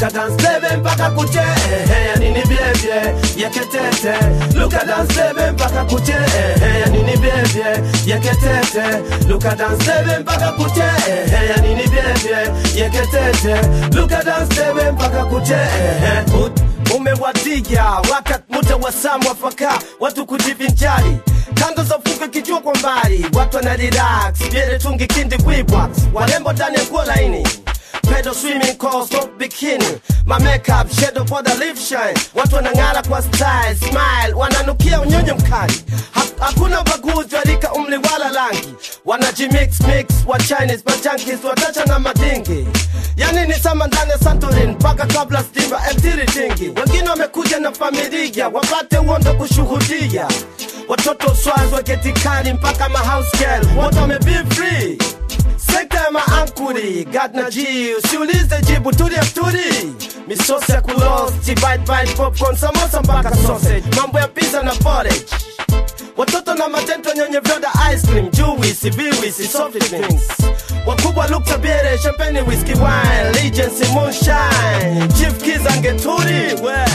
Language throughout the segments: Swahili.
luka dance baby mpaka kuche ehe ya nini bebye yeketete luka dance baby mpaka kuche ehe ya nini bebye yeketete luka dance baby mpaka kuche ehe ya nini bebye yeketete luka dance baby mpaka kuche ehe Ut- umewadia wakati muda wa saa mwafaka watu kujivinjari kando za fuka kijua kwa mbali watu wana relax vyele tungi kindi kwibwa warembo ndani ya nguo laini pedo swimming course top bikini my makeup shadow for the lip shine watu wanang'ara kwa style smile wananukia unyonyo mkali Ha- hakuna ubaguzi wa rika umri wala rangi wanajimix mix wa chinese majankis watacha na madingi yani ni sama ndani ya santorin mpaka kabla stima mtiri tingi wengine wamekuja na familia wapate uondo kushuhudia watoto swaz waketikani mpaka mahouse girl wote wamebe free sekta ya maankuri gad na ji usiulize jibu tulia turi misosi ya kulos bite bite popcorn samosa mpaka sausage mambo ya pizza na porridge watoto na matento nyenye vyoda ice cream juisi viwisi soft drinks wakubwa lukta biere champagne whisky wine legency moonshine chief kiza ngeturi we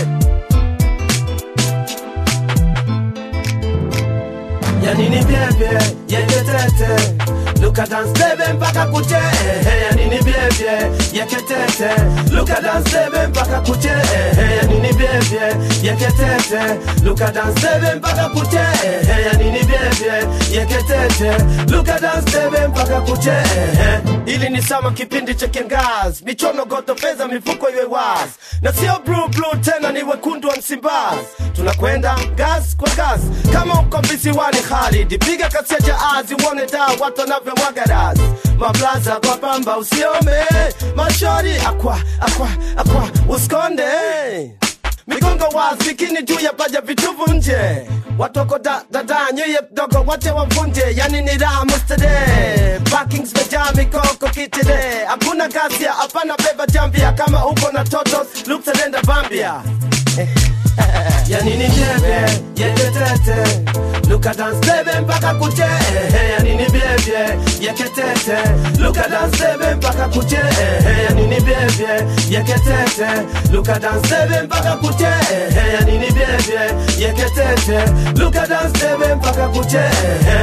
yanini byebye yeketete luka dance bebe mpaka kuche ehe yanini byebye yeketete luka dance bebe mpaka kuche ehe yanini byebye yeketete luka dance bebe mpaka kuche ehe yanini byebye yeketete luka dance bebe mpaka kuche ehe ili ni sama kipindi cha kiangazi michono goto pesa mifuko iwe wazi na sio blue blue tena ni wekundu wa msimbazi tunakwenda gas kwa gas kama uko visiwani Khalid piga kasi ya jaazi uone da watu wanavyomwaga razi mablaza kwa pamba usiome mashori akwa akwa akwa usikonde migongo wazi bikini juu ya paja vituvu nje watoko da, dada nyeye dogo wache wavunje yani ni raha mustade parkings mejaa mikoko kitide hakuna gasia hapana beba jambia kama uko na totos luksalenda bambia yanini byebye yeketete luka dance bebe mpaka kuche ehe yanini byebye yeketete luka dance bebe mpaka kuche ehe yanini byebye yeketete luka dance bebe mpaka kuche ehe yanini byebye yeketete luka dance bebe mpaka kuche ehe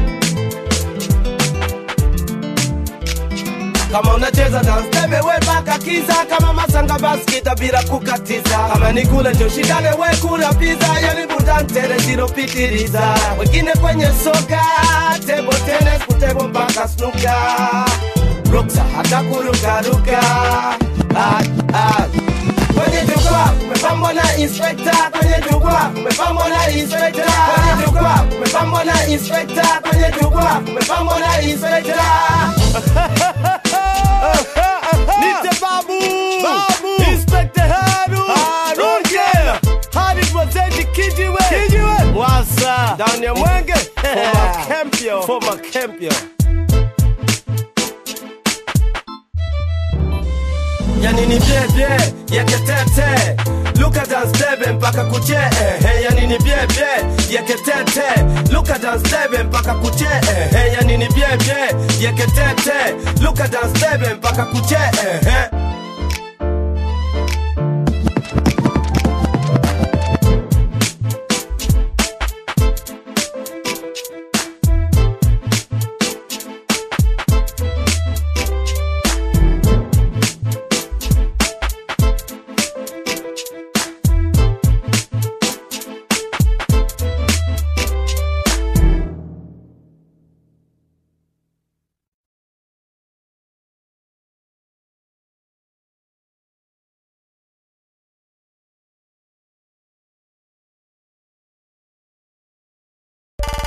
kama unacheza dance tebe we mpaka kiza kama masanga baskita bila kukatiza kama ni kule njo shindane we kula pizza yani budantere zilopitiliza wengine kwenye soka tebo tenis kutebo mpaka snuka ruksa hata kurukaruka ah, ah. kwenye jukwaa umepambwa na inspekta kwenye jukwaa umepambwa na inspekta kwenye jukwaa umepambwa na inspekta kwenye jukwaa umepambwa na inspekta Nite babu Babu. Inspector Haru Haru, Okay. yeah. Haru Mwazeji Kijiwe Kijiwe. Mwasa ndani ya mwenge Former Kempio Former Kempio. yani ni byebye yeketete luka dance debe mpaka kuche ehe yani ni byebye yeketete luka dance debe mpaka kuche ehe yani ni byebye yeketete luka dance debe mpaka kuche ehe